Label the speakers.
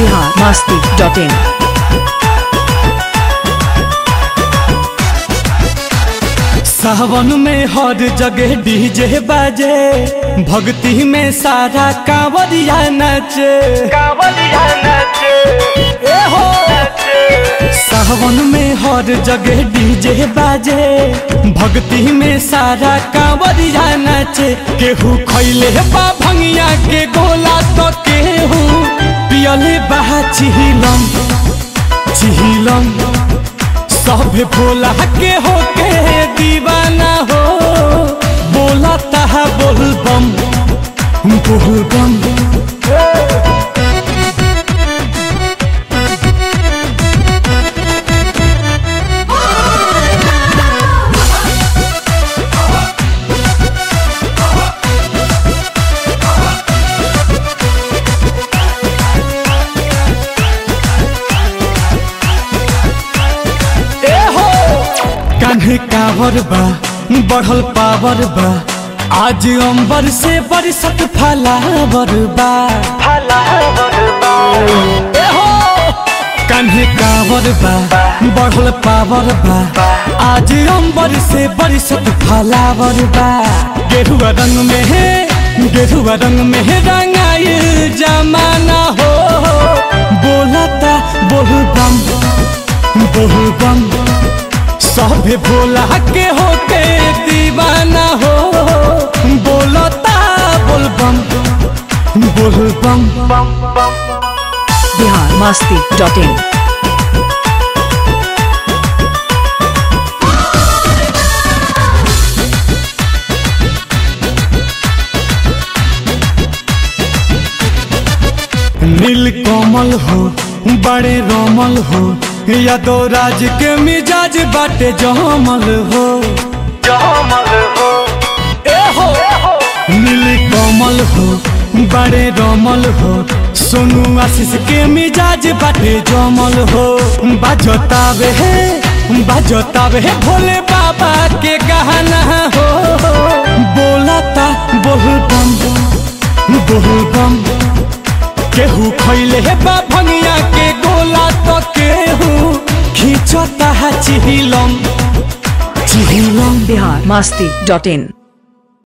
Speaker 1: Bihar Masti dot in
Speaker 2: सावन में हर जगह DJ बाजे भक्ति में सारा कांवरिया नाचे कांवरिया नाचे ए हो सावन में हर जगह डीजे बाजे भक्ति में सारा कांवरिया नाचे केहू खैले बा भंगिया के गोला तो केहू पियले बा चिहिलम चिहिलम सब भोला के होके दीवाना हो बोला तहा बोलबम बोलबम ए हो कान्हे कावर बा बढ़ल पावर बा आज अंबर से बरसत फलावर बा फलावर बा ए हो कान्हे कावर बा बढ़ल पावर बा आज अंबर से बरसत फलावर बा गेरुआ रंग में है गेरुआ रंग में है रंगाइल जमाना हो बोलता बोलबम बोलबम सभे भोला के होके दीवाना हो बोलता बोलबम बोलबम
Speaker 1: बिहार मस्ती डॉट इन
Speaker 2: नील कमल हो बड़े रोमल हो यादो राज के मिजाज बाटे जमल हो जमल हो ए हो नील कमल हो बड़े रोमल हो सोनू आशीष के मिजाज बाटे जमल हो बाजतावे है बाजतावे है भोले बाबा के गहना हो बोलता बोलबम बोलबम केहू खैले हे बा भंगिया के गोला तो केहू खींचता है चिहिलम चिहिलम
Speaker 1: बिहार मस्ती डॉट इन